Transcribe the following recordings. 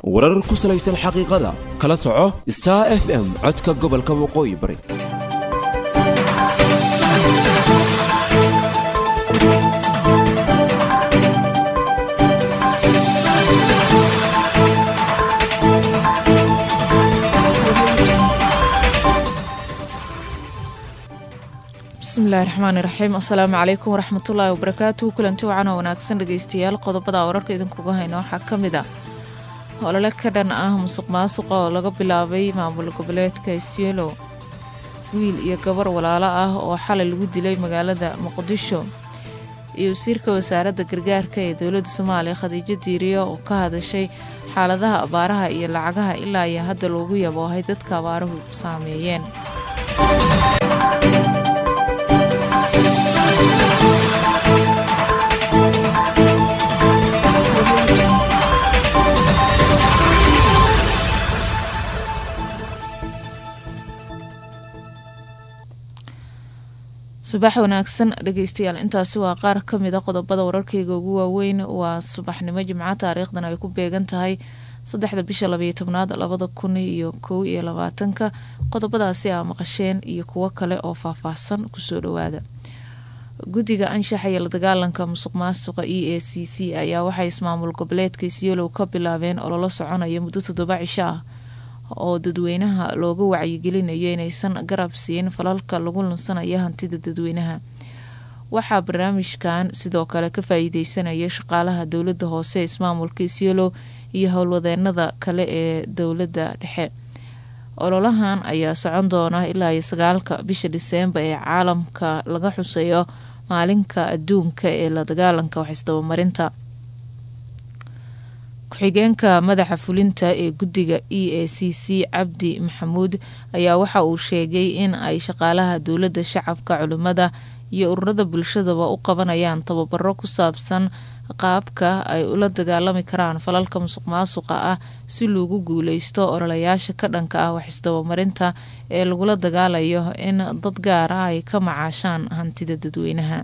warar ku salaysan xaqiiqada kala soco star f m codka gobolka waqooyi bari bismillahi raxmaani raxiim assalaamu calaykum waraxmatullaahi wabarakaatuhu kulanti wacan oo wanaagsan dhegeystayaal qodobada wararka idinkuga hayna waxaa ka mid ah olole ka dhan ah musuq maasuqa oo laga bilaabay maamul goboleedka isyelo wiil iyo gabar walaalo ah oo xalay lagu dilay magaalada muqdisho iyo wasiirka wasaaradda gargaarka ee dowladda soomaaliya khadiijo diiriyo oo ka hadashay xaaladaha abaaraha iyo lacagaha ilaa iyo hadda loogu yaboohay dadka abaaruhu saameeyeen subax wanaagsan dhegeystayaal intaasi waa qaar ka mid a qodobada wararkeyga ugu waaweyn waa subaxnimo jimco taariikhdan ay ku beegan tahay saddexda bisha labayo tobnaad labada kun iyo kow iyo labaatanka qodobadaasi aa maqasheen iyo kuwo kale oo faahfaahsan kusoo dhawaada guddiga anshaxa iyo la dagaalanka musuq maasuqa e a c c ayaa waxay ismaamul goboleedka isyolow ka bilaabeen ololo soconaya muddo toddoba cisho ah oo dadweynaha looga wacyigelinayo inaysan garab siin falalka lagu lunsanaya hantida dadweynaha waxaa barnaamijkan sidoo kale ka faa-iideysanaya shaqaalaha dowladda hoose ismaamulka isyolow iyo howlwadeenada kale ee dowladda dhexe ololahan ayaa socon doona ilaa iyo sagaalka bisha diseembar ee caalamka laga xuseeyo maalinka adduunka ee la dagaalanka waxisdabamarinta ku-xigeenka madaxa fulinta ee guddiga e a c c cabdi maxamuud ayaa waxa uu sheegay in ay shaqaalaha dowladda shacabka culimmada iyo ururada bulshadaba u qabanayaan tababaro ku saabsan qaabka ay ula dagaalami karaan falalka musuq maasuqa ah si loogu guuleysto ololayaasha ka dhanka ah waxisdabamarinta ee lagula dagaalayo in dad gaar ah ay ka macaashaan hantida dadweynaha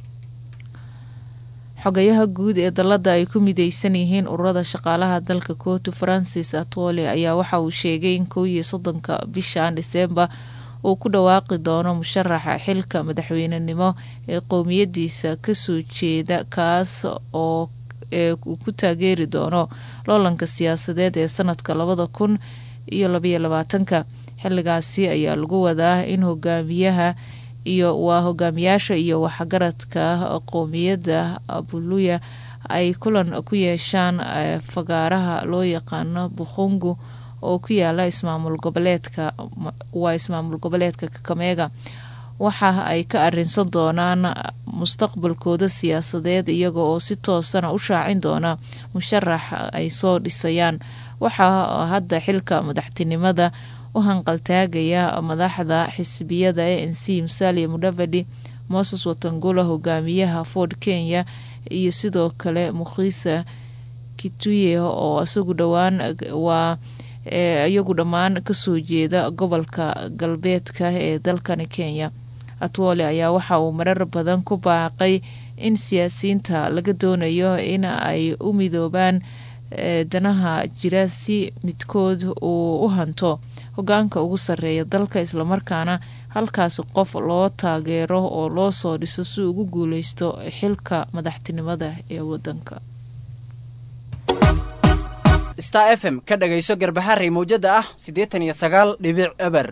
xogayaha guud ee dalada ay ku mideysan yihiin ururada shaqaalaha dalka kootu francis atwole ayaa waxa uu sheegay in kow iyo soddonka bishan diseembar uu ku dhawaaqi doono musharaxa xilka madaxweynenimo ee qowmiyadiisa kasoo jeeda kaas oo uu ku taageeri doono loolanka siyaasadeed ee sanadka labada kun iyo labaiyo labaatanka xiligaasi ayaa lagu wadaa in hogaamiyaha iyo waa hogaamiyaasha iyo waxgaradka qowmiyadda buluya ay kulan ku yeeshaan fagaaraha loo yaqaano bukhungu oo ku yaala ismaamul goboleedka waa ismaamul goboleedka kakameega waxa ay ka arinsan doonaan mustaqbalkooda siyaasadeed iyaga oo si toosana u shaacin doona musharax ay soo dhisayaan waxaa hadda xilka madaxtinimada u hanqaltaagaya madaxda xisbiyada a n c musalia mudavadi moses watangula hogaamiyaha ford kenya iyo sidoo kale mukhisa kituye oo isagu dhowaan waa iyagu dhammaan kasoo jeeda gobolka galbeedka ee dalkani kenya atwole ayaa waxa uu marar badan ku baaqay in siyaasiyiinta laga doonayo in ay u midoobaan danaha jira si midkood uu u hanto hogaanka ugu sarreeya dalka islamarkaana halkaasi qof loo taageero oo loo soo dhiso si ugu guuleysto xilka madaxtinimada ee wadanka star f m ka dhagayso garbaxarey mawjada ah siddeetan iyo sagaal dhibic eber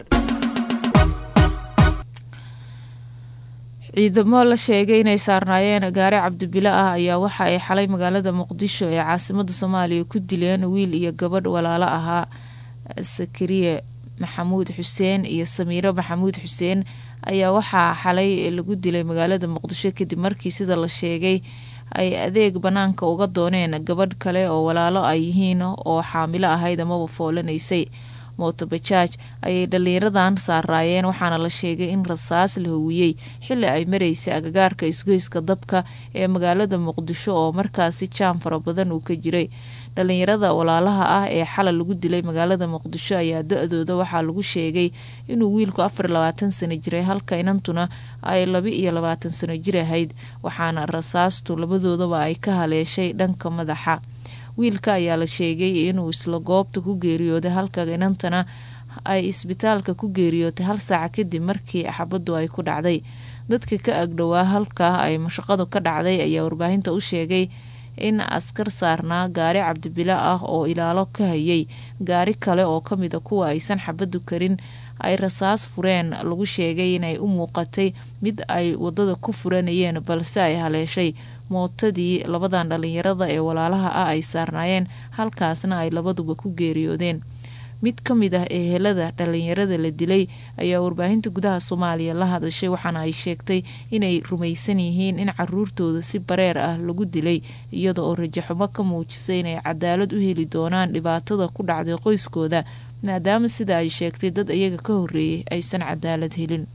ciidamo la sheegay inay saarnaayeen gaari cabdibilo ah ayaa waxa ay xalay magaalada muqdisho ee caasimada soomaaliya ku dileen wiil iyo gabadh walaalo ahaa sakariye maxamuud xuseen iyo samiiro maxamuud xuseen ayaa waxaa xalay lagu dilay magaalada muqdisho kadib markii sida la sheegay ay adeeg banaanka uga dooneen gabadh kale oo walaalo ay yihiin oo xaamilo ahayd amaba foolanaysay mootobajaaj ayay dhallinyaradan saaraayeen waxaana la sheegay in rasaas la howiyey xili ay maraysay agagaarka isgoyska dabka ee magaalada muqdisho oo markaasi jaam fara badan uu ka jiray dhalinyarada walaalaha ah ee xalay lagu dilay magaalada muqdisho ayaa da-dooda waxaa lagu sheegay inuu wiilku afar labaatan sano jiray halka inantuna ay laba iyo labaatan sano jir ahayd waxaana rasaastu labadoodaba ay ka haleeshay dhanka madaxa wiilka ayaa la sheegay inuu isla goobta ku geeriyooday halka inantana ay isbitaalka ku geeriyootay hal saaca kadib markii xabaddu ay ku dhacday dadka ka agdhowaa halka ay mashaqadu ka dhacday ayaa warbaahinta u sheegay in askar saarnaa gaari cabdibilo ah oo ilaalo ka hayay gaari kale oo kamida kuwa aysan xabadu karin ay rasaas fureen lagu sheegay inay u muuqatay mid ay wadada ku furanayeen balse ay haleeshay mootadii labadan dhalinyarada ee walaalaha ah ay saarnaayeen halkaasna ay labaduba ku geeriyoodeen mid ka mid ah ehelada dhalinyarada la dilay ayaa warbaahinta gudaha soomaaliya la hadashay waxaana ay sheegtay inay rumaysan yihiin in caruurtooda si bareer ah lagu dilay iyada oo rajaxumo ka muujisay inay cadaalad u heli doonaan dhibaatada ku dhacday qoyskooda maadaama sida ay sheegtay dad iyaga ka horeeyay aysan cadaalad helin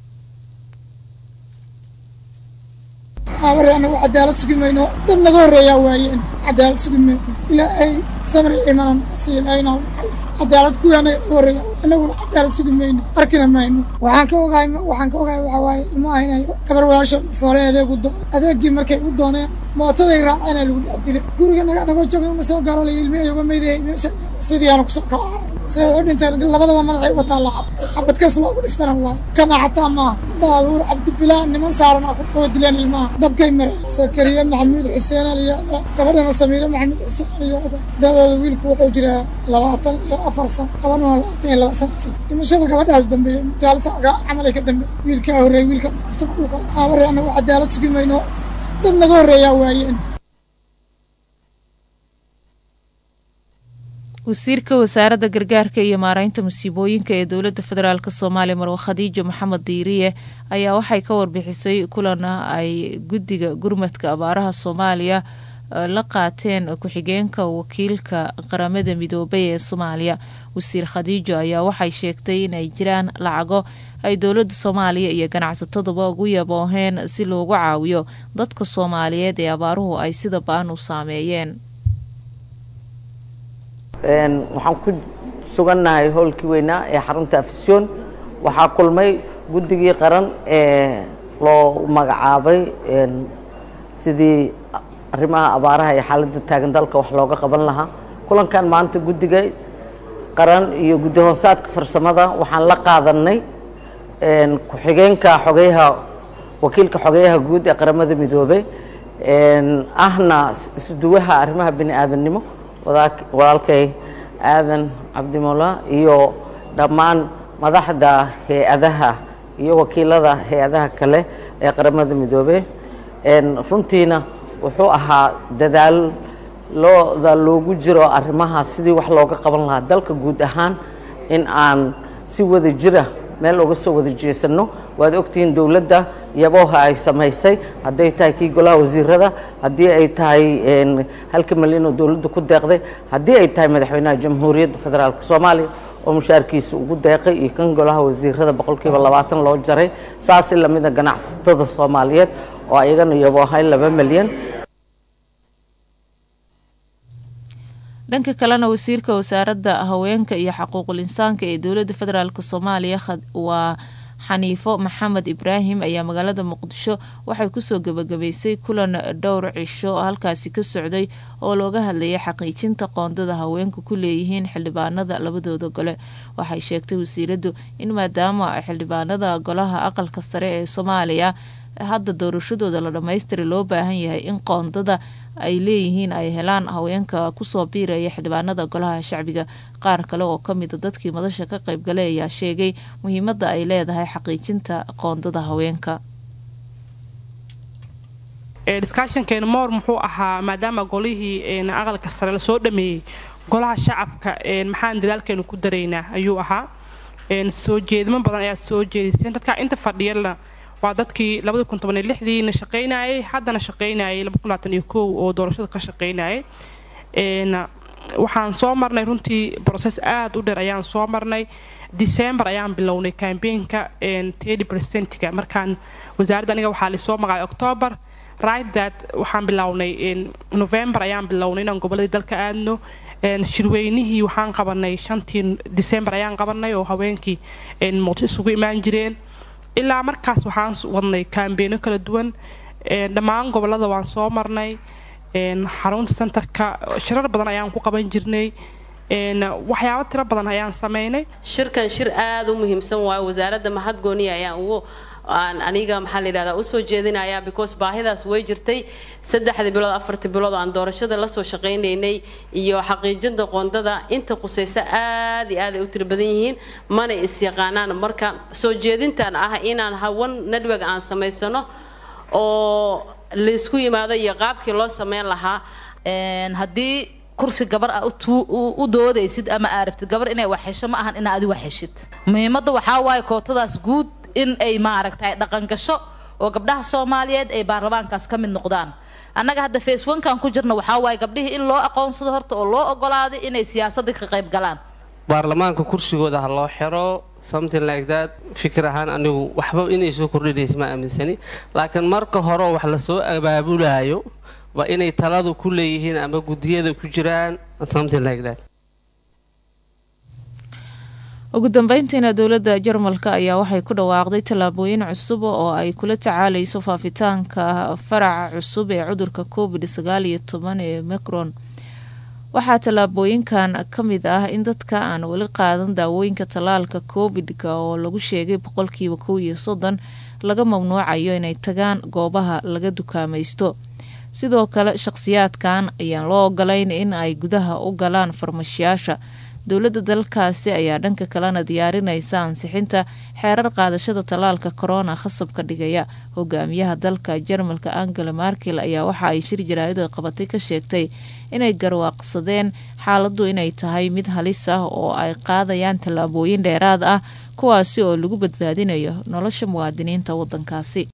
aabare anagu cadaalad sugi mayno dad naga horreeyaa waayeen cadaalad sugi mayno ilaahay samri imanan siilayna naxariis cadaalad kuwii anaga naga horreeya annaguna cadaalad sugi mayno arkina mayno waxaan ka ogahay waxaan ka ogahay waxaa waaye ilmaha inay gabar walaashooda foole adeeg u dooneen adeeggii markay u dooneen mootaday raaceenaa lagu dhex dilay guriga naga nagoo joogna una soo gaaro layidhi ilmihii uga meydayay meesha sidii aanu kusoo kala carar se wuxuu dhinteen labadaba madaxay wataa lacab xabad kas loogu dhiftana waa kama xataa maaha baabuur cabdibilaa niman saaran oo dileen ilmaha dabkay mareen sakariye maxamuud xuseen alyihahda gabadhana samiire maxamuud xuseen alyihahda dadooda wiilku wuxuu jiraa labaatan iyo afar san gabadhuna labaatan iyo laba sanati dhimashada gabadhaas dambeeye jaal sacga camalay ka dambeeye wiilkaa horreey wiilka nafta dhulka aabare anagu cadaalad sugi mayno dad naga horreeyaa waayeen wasiirka wasaaradda gargaarka iyo maareynta musiibooyinka ee dowladda federaalk soomaaliya marwe khadiijo maxamed diiriye ayaa waxay ka warbixisay kulana ay guddiga gurmadka abaaraha soomaaliya la qaateen ku-xigeenka wakiilka qaramada midoobay ee soomaaliya wasiir khadiijo ayaa waxay sheegtay inay jiraan lacago ay dowladda soomaaliya iyo ganacsataduba ugu yabooheen si loogu caawiyo dadka soomaaliyeed ee abaaruhu ay sida baan u saameeyeen waxaan ku sugannahay howlkii weynaa ee xarunta afisyoon waxaa kulmay guddigii qaran ee loo magacaabay sidii arrimaha abaaraha iyo xaaladda taagan dalka wax looga qaban lahaa kulankan maanta guddiga qaran iyo guddi hoosaadka farsamada waxaan la qaadanay ku-xigeenka xogeyaha wakiilka xogeyaha guud ee qaramada midoobey ahna isduwaha arrimaha bini aadamnimo walaalkay aadan cabdimola iyo dhammaan madaxda hay-adaha iyo wakiilada hay-adaha kale ee qaramada midoobey runtiina wuxuu ahaa dadaal looda loogu jiro arrimaha sidii wax looga qaban lahaa dalka guud ahaan in aan si wada jira meel uga soo wada jeesano waad ogtihiin dowladda yabooha ay samaysay hadday tahay kii golaha wasiirada haddii ay tahay halka malyan oo dowladda ku deeqday haddii ay tahay madaxweynaha jamhuuriyadda federaalk soomaaliya oo mushaarkiisa ugu deeqay iyo kan golaha wasiirada boqolkiiba labaatan loo jaray saasi lamida ganacsatada soomaaliyeed oo ayagana yaboohay laba malyan dhanka kalena wasiirka wasaaradda haweenka iyo xaquuqul insaanka ee dowladda federaalk soomaaliya waa xaniifo maxamed ibraahim ayaa magaalada muqdisho waxay kusoo gebagabaysay kulan dhowr cisho oo halkaasi ka socday oo looga hadlayay xaqiijinta qoondada haweenku ku leeyihiin xildhibaanada labadooda gole waxay sheegtay wasiiraddu in maadaama xildhibaanada golaha aqalka sare ee soomaaliya hadda doorashadooda la dhammaystira loo baahan yahay in qoondada ay leeyihiin ay helaan haweenka kusoo biiraya xildhibaanada golaha shacbiga qaar kale oo kamida dadkii madasha ka qaybgalay ayaa sheegay muhiimada ay leedahay xaqiijinta qoondada haweenka diskaashankeena moor muxuu ahaa maadaama golihii aqalka sare lasoo dhameeyey golaha shacabka maxaan dadaalkeenu ku daraynaa ayuu ahaa soo jeedimo badan ayaad soo jeediseen dadka inta fadhiyana waa dadkii labadi kun toban iyo lixdiina shaqaynayay haddana shaqaynayay laba kun labaatan iyo kow oo doorashada ka shaqaynayay waxaan soo marnay runtii broses aada u dheer ayaan soo marnay december ayaan bilownay cambeinka tedi percentga markaan wasaaradda aniga waxaa lisoo magacay october right that waxaan bilownay november ayaan bilownay inaan goboladii dalka aadno shirweynihii waxaan qabanay shantii december ayaan qabanay oo haweenkii muqdisho isugu imaan jireen ilaa markaas waxaan wadnay kambeeno kala duwan dhammaan gobolada waan soo marnay xarunta centerka shirar badan ayaan ku qaban jirnay waxyaabo tiro badan ayaan sameynay shirkan shir aada u muhiimsan waayo wasaaradda mahadgooniya ayaan ugu aan aniga maxaa la yidhahdaa usoo jeedinaya because baahidaas way jirtay saddexdii bilood afartii bilood aan doorashada lasoo shaqaynaynay iyo xaqiijinta qoondada inta qusaysa aad iyo aad ay u tiro badan yihiin mana is-yaqaanaan marka soo jeedintan ah inaan hawan network aan samaysano oo laysku yimaado iyo qaabkii loo sameyn lahaa haddii kursi gabar a u doodaysid ama aa rabtid gabar inay wax hesho ma ahan inaa adi wax heshid muhiimadda waxaa waaye kootadaas guud in ay maaragtay dhaqan gasho oo gabdhaha soomaaliyeed ay baarlamaankaas ka mid noqdaan annaga hadda faceonkan ku jirna waxaa waaye gabdhihii in loo aqoonsado horta oo loo ogolaaday inay siyaasadda ka qayb galaan baarlamaanka kursigooda ha loo xiro something like that fikir ahaan anigu waxba inay soo kordhinaysa ma aaminsani laakiin marka hore wax lasoo abaabulayo waa inay taladu ku leeyihiin ama guddiyada ku jiraan something like that ugu dambeyntiina dowladda jarmalka ayaa waxay ku dhawaaqday tallaabooyin cusub oo ay kula tacaaleyso faafitaanka faraca cusub ee cudurka covid sagaal iyo toban ee micron waxaa tallaabooyinkan ka mid ah in dadka aan weli qaadan daawooyinka tallaalka covid-ka oo lagu sheegay boqolkiiba kow iyo soddon laga mamnuucayo inay tagaan goobaha laga dukaamaysto sidoo kale shaqhsiyaadkan ayaan loo ogolayn in ay gudaha u galaan farmashiyaasha dowladda dalkaasi ayaa dhanka kalena diyaarinaysa ansixinta xeerar qaadashada tallaalka korona khasabka dhigaya hogaamiyaha dalka jarmalka angela markel ayaa waxa ay shir jaraa'id ay qabatay ka sheegtay inay garwaaqsadeen xaaladdu inay tahay mid halis ah oo ay qaadayaan tallaabooyin dheeraad ah kuwaasi oo lagu badbaadinayo nolosha muwaadiniinta waddankaasi